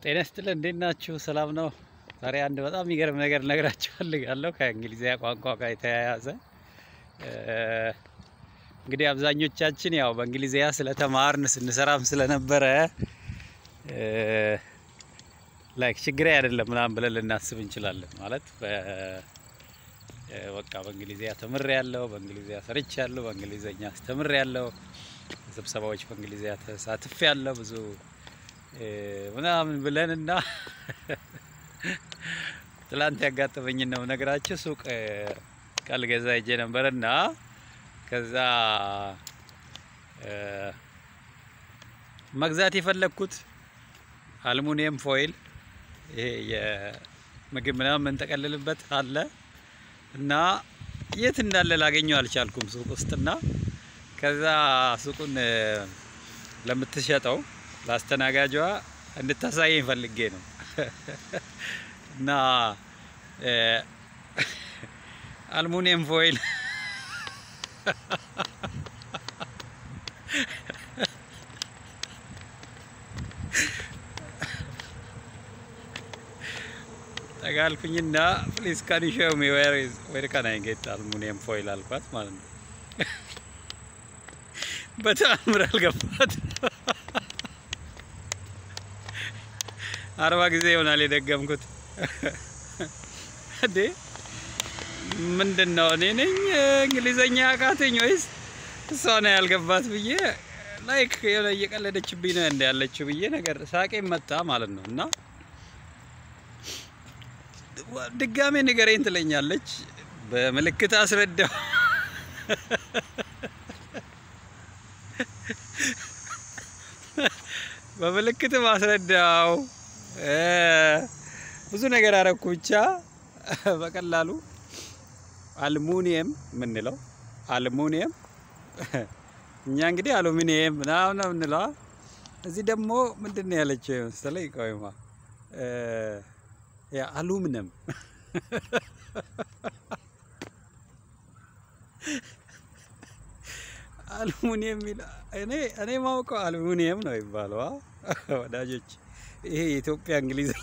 ጤና ይስጥልን እንዴት ናችሁ? ሰላም ነው። ዛሬ አንድ በጣም የሚገርም ነገር ልነግራችሁ ፈልጋለሁ ከእንግሊዝኛ ቋንቋ ጋር የተያያዘ እንግዲህ አብዛኞቻችን ያው በእንግሊዝኛ ስለተማርን ስንሰራም ስለነበረ ላይክ ችግሬ አይደለም ምናምን ብለን ልናስብ እንችላለን። ማለት በቃ በእንግሊዝኛ ተምሬ ያለው በእንግሊዝኛ ሰርች ያለው በእንግሊዝኛ አስተምሬ ያለው ስብሰባዎች በእንግሊዝኛ ተሳትፌ ያለው ብዙ ምናምን ብለን እና ትላንት ያጋጠመኝን ነው ነገራችሁ። ሱቅ ቃል ገዛ ሄጄ ነበር እና ከዛ መግዛት የፈለግኩት አልሙኒየም ፎይል ይሄ የምግብ ምናምን የምንጠቀልልበት አለ እና የት እንዳለ ላገኘው አልቻልኩም ሱቅ ውስጥና ከዛ ሱቁን ለምትሸጠው ለአስተናጋጇ እንድታሳየኝ ፈልጌ ነው እና አልሙኒየም ፎይል ጠጋልኩኝና ፕሊዝ ካን ዩ ሾው ሚ ዌር ኢዝ ዌር ካን አይ ጌት አልሙኒየም ፎይል አልኳት ማለት ነው። በተአምር አልገባት። አርባ ጊዜ ይሆናል የደገምኩት። እንዴ ምንድን ነው እኔ ነኝ እንግሊዘኛ አቃተኝ ወይስ እሷ ነው ያልገባት ብዬ ላይክ የሆነ እየቀለደችብኝ ነው እንደ ያለችው ብዬ ነገር ሳቄ መጣ ማለት ነው። እና ድጋሜ ንገረኝ ትለኛለች። በምልክት አስረዳው በምልክት ማስረዳው ብዙ ነገር አረኩ። ብቻ በቀላሉ አልሙኒየም የምንለው አልሙኒየም እኛ እንግዲህ አሉሚኒየም ምናምን ነው የምንለው። እዚህ ደግሞ ምንድን ነው ያለችው መሰለኝ? ቆይማ አሉሚኒየም አልሙኒየም እኔ እኔ ማውቀው አልሙኒየም ነው ይባለው ወዳጆች። ይሄ የኢትዮጵያ እንግሊዘኛ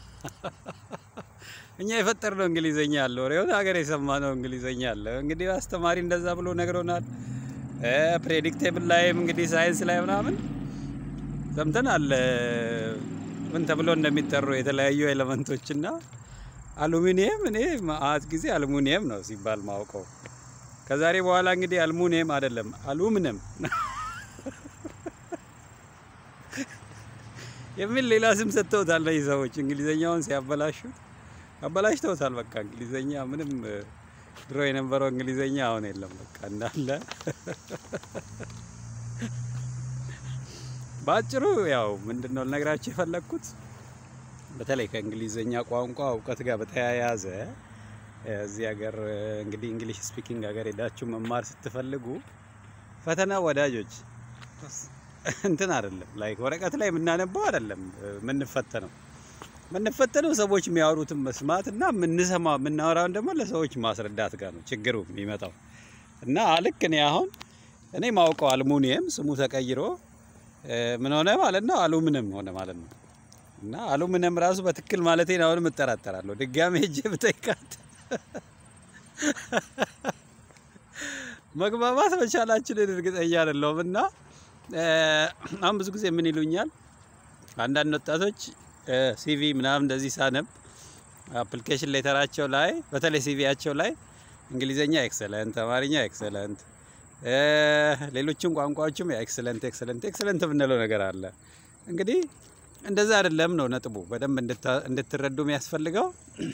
እኛ የፈጠርነው እንግሊዘኛ አለ፣ ወሬውን ሀገር የሰማነው እንግሊዘኛ አለ። እንግዲህ አስተማሪ እንደዛ ብሎ ነግሮናል። ፕሬዲክቴብል ላይም እንግዲህ ሳይንስ ላይ ምናምን ሰምተናል ምን ተብሎ እንደሚጠሩ የተለያዩ ኤሌመንቶች እና አሉሚኒየም እኔ ማአት ጊዜ አልሙኒየም ነው ሲባል ማውቀው ከዛሬ በኋላ እንግዲህ አልሙኒየም አይደለም አሉሚኒየም የሚል ሌላ ስም ሰጥተውታል። እነዚህ ሰዎች እንግሊዘኛውን ሲያበላሹት አበላሽተውታል። በቃ እንግሊዘኛ ምንም ድሮ የነበረው እንግሊዘኛ አሁን የለም። በቃ እንዳለ በአጭሩ ያው ምንድን ነው ልነግራችሁ የፈለግኩት በተለይ ከእንግሊዘኛ ቋንቋ እውቀት ጋር በተያያዘ እዚህ ሀገር እንግዲህ እንግሊሽ ስፒኪንግ ሀገር ሄዳችሁ መማር ስትፈልጉ ፈተና ወዳጆች እንትን አይደለም፣ ላይክ ወረቀት ላይ የምናነባው አይደለም። የምንፈተነው የምንፈተነው ሰዎች የሚያወሩትን መስማት እና የምንሰማ የምናወራውን ደግሞ ለሰዎች ማስረዳት ጋር ነው ችግሩ የሚመጣው። እና ልክ እኔ አሁን እኔ ማውቀው አልሙኒየም ስሙ ተቀይሮ ምን ሆነ ማለት ነው አሉሚኒየም ሆነ ማለት ነው። እና አሉሚኒየም ራሱ በትክክል ማለቴን አሁንም እጠራጠራለሁ። ድጋሜ ሄጄ ብጠይቃት መግባባት መቻላችንን እርግጠኛ አይደለሁም። እና አሁን ብዙ ጊዜ ምን ይሉኛል አንዳንድ ወጣቶች ሲቪ ምናምን እንደዚህ ሳነብ አፕሊኬሽን ሌተራቸው ላይ በተለይ ሲቪያቸው ላይ እንግሊዘኛ ኤክሰለንት፣ አማርኛ ኤክሰለንት፣ ሌሎችም ቋንቋዎችም ኤክሰለንት ኤክሰለንት ኤክሰለንት የምንለው ነገር አለ። እንግዲህ እንደዛ አይደለም ነው ነጥቡ። በደንብ እንድትረዱ የሚያስፈልገው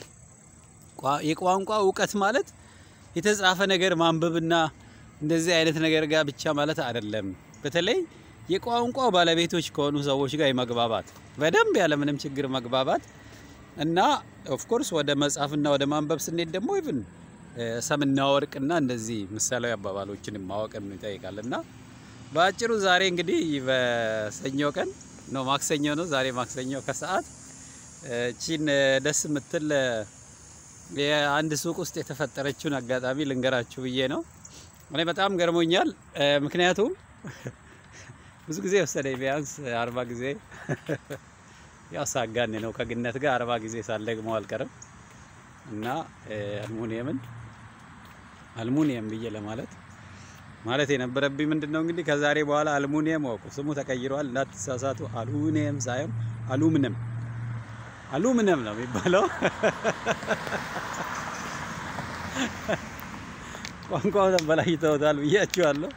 የቋንቋ እውቀት ማለት የተጻፈ ነገር ማንበብና እንደዚህ አይነት ነገር ጋር ብቻ ማለት አይደለም። በተለይ የቋንቋው ባለቤቶች ከሆኑ ሰዎች ጋር የመግባባት በደንብ ያለምንም ችግር መግባባት እና ኦፍኮርስ ወደ መጻፍና ወደ ማንበብ ስንሄድ ደግሞ ኢቭን ሰምና ወርቅና እንደዚህ ምሳሌያዊ አባባሎችን ማወቅን ይጠይቃል። እና በአጭሩ ዛሬ እንግዲህ በሰኞ ቀን ነው ማክሰኞ ነው ዛሬ ማክሰኞ ከሰዓት ቺን ደስ የምትል የአንድ ሱቅ ውስጥ የተፈጠረችውን አጋጣሚ ልንገራችሁ ብዬ ነው። እኔ በጣም ገርሞኛል። ምክንያቱም ብዙ ጊዜ ወሰደኝ፣ ቢያንስ አርባ ጊዜ ያው ሳጋን ነው ከግነት ጋር አርባ ጊዜ ሳልደግመው አልቀርም እና አልሙኒየምን አልሙኒየም ብዬ ለማለት ማለት የነበረብኝ ምንድን ነው እንግዲህ ከዛሬ በኋላ አልሙኒየም ወቁ ስሙ ተቀይሯል፣ እንዳትሳሳቱ። አሉሚኒየም ሳይሆን አሉሚኒየም አሉሚኒየም ነው የሚባለው። ቋንቋው ተበላሽተውታል ብያችኋለሁ።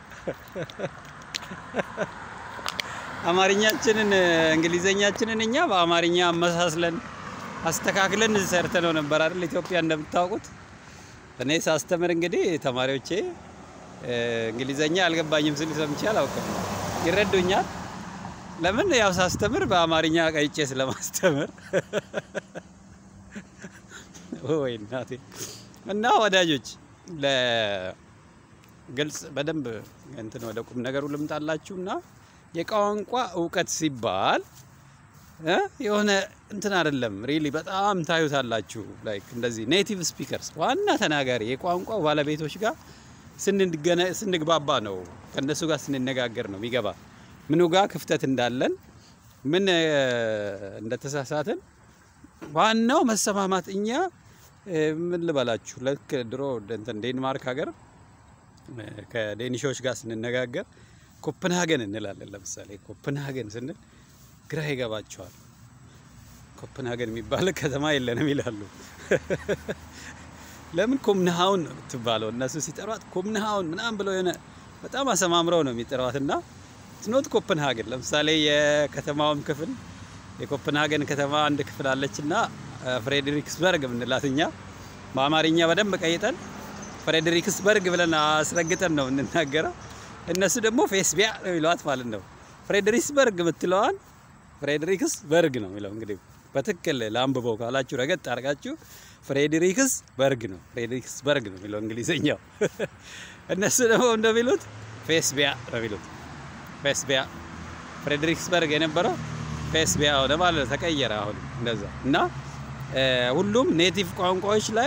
አማርኛችንን እንግሊዘኛችንን እኛ በአማርኛ አመሳስለን አስተካክለን ሰርተነው ነበር አይደል? ኢትዮጵያ እንደምታውቁት እኔ ሳስተምር እንግዲህ ተማሪዎቼ እንግሊዘኛ አልገባኝም ስል ሰምቼ አላውቅም። ይረዱኛል። ለምን ያው ሳስተምር በአማርኛ ቀይጬ ስለማስተምር ወይ እናቴ። እና ወዳጆች ለግልጽ በደንብ እንትን ወደ ቁም ነገሩ ልምጣላችሁና የቋንቋ እውቀት ሲባል የሆነ እንትን አይደለም። ሪሊ በጣም ታዩታላችሁ። ላይክ እንደዚህ ኔቲቭ ስፒከርስ ዋና ተናጋሪ የቋንቋው ባለቤቶች ጋር ስንግባባ ነው ከእነሱ ጋር ስንነጋገር ነው የሚገባ ምኑ ጋር ክፍተት እንዳለን ምን እንደተሳሳትን። ዋናው መሰማማት። እኛ ምን ልበላችሁ ልክ ድሮ እንትን ዴንማርክ ሀገር ከዴኒሾች ጋር ስንነጋገር ኮፕንሃገን እንላለን። ለምሳሌ ኮፕንሃገን ስንል ግራ ይገባቸዋል። ኮፕንሃገን የሚባል ከተማ የለንም ይላሉ። ለምን ኮምንሃውን ነው የምትባለው? እነሱ ሲጠሯት ኮምንሃውን ምናምን ብለው የሆነ በጣም አሰማምረው ነው የሚጠሯት እና ስኖት ኮፕንሃገን። ለምሳሌ የከተማውም ክፍል የኮፕንሃገን ከተማ አንድ ክፍል አለች እና ፍሬድሪክስበርግ የምንላት እኛ በአማርኛ በደንብ ቀይጠን ፍሬድሪክስበርግ ብለን አስረግጠን ነው የምንናገረው። እነሱ ደግሞ ፌስቢያ ነው የሚለዋት ማለት ነው። ፍሬድሪክስበርግ የምትለዋን ፍሬድሪክስ በርግ ነው የሚለው። እንግዲህ በትክክል ለአንብበው ካላችሁ ረገጥ አድርጋችሁ ፍሬድሪክስ በርግ ነው ፍሬድሪክስ በርግ ነው የሚለው እንግሊዝኛው። እነሱ ደግሞ እንደሚሉት ፌስቢያ ነው የሚሉት። ፌስቢያ ፍሬድሪክስበርግ የነበረው ፌስቢያ ሆነ ማለት ተቀየረ። አሁን እንደዛ እና ሁሉም ኔቲቭ ቋንቋዎች ላይ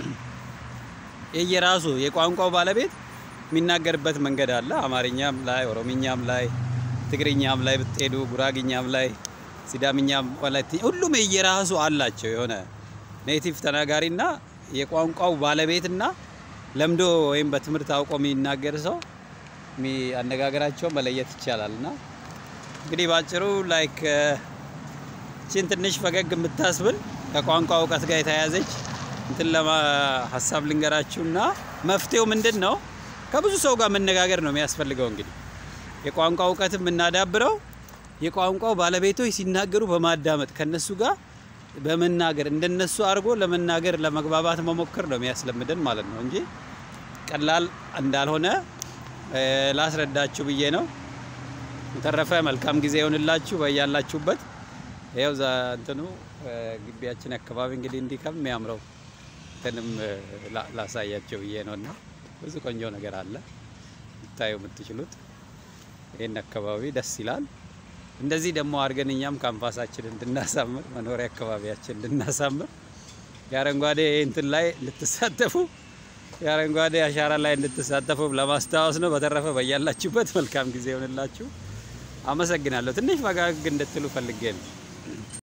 የየራሱ የቋንቋው ባለቤት የሚናገርበት መንገድ አለ። አማርኛም ላይ፣ ኦሮምኛም ላይ፣ ትግርኛም ላይ ብትሄዱ፣ ጉራግኛም ላይ፣ ሲዳምኛም ላይ ሁሉም የየራሱ አላቸው የሆነ ኔቲቭ ተናጋሪና የቋንቋው ባለቤትና ለምዶ ወይም በትምህርት አውቆ የሚናገር ሰው አነጋገራቸውን መለየት ይቻላል። እና እንግዲህ ባጭሩ ላይክ ቺን ትንሽ ፈገግ የምታስብል ከቋንቋ እውቀት ጋር የተያያዘች እንትን ለማ ሀሳብ ልንገራችሁና መፍትሄው ምንድን ነው? ከብዙ ሰው ጋር መነጋገር ነው የሚያስፈልገው። እንግዲህ የቋንቋ እውቀት የምናዳብረው የቋንቋው ባለቤቶች ሲናገሩ በማዳመጥ ከነሱ ጋር በመናገር እንደነሱ አድርጎ ለመናገር ለመግባባት መሞከር ነው የሚያስለምደን ማለት ነው እንጂ ቀላል እንዳልሆነ ላስረዳችሁ ብዬ ነው። የተረፈ መልካም ጊዜ ይሆንላችሁ በያላችሁበት። ይኸው ዛ እንትኑ ግቢያችን አካባቢ እንግዲህ እንዲህ ከሚያምረው እንትንም ላሳያቸው ብዬ ነው እና ብዙ ቆንጆ ነገር አለ ልታዩ የምትችሉት። ይህን አካባቢ ደስ ይላል። እንደዚህ ደግሞ አድርገን እኛም ካምፓሳችን እንድናሳምር መኖሪያ አካባቢያችን እንድናሳምር የአረንጓዴ እንትን ላይ እንድትሳተፉ የአረንጓዴ አሻራ ላይ እንድትሳተፉ ለማስታወስ ነው። በተረፈ በያላችሁበት መልካም ጊዜ ይሆንላችሁ። አመሰግናለሁ። ትንሽ ፈጋግ እንድትሉ ፈልጌ ነው።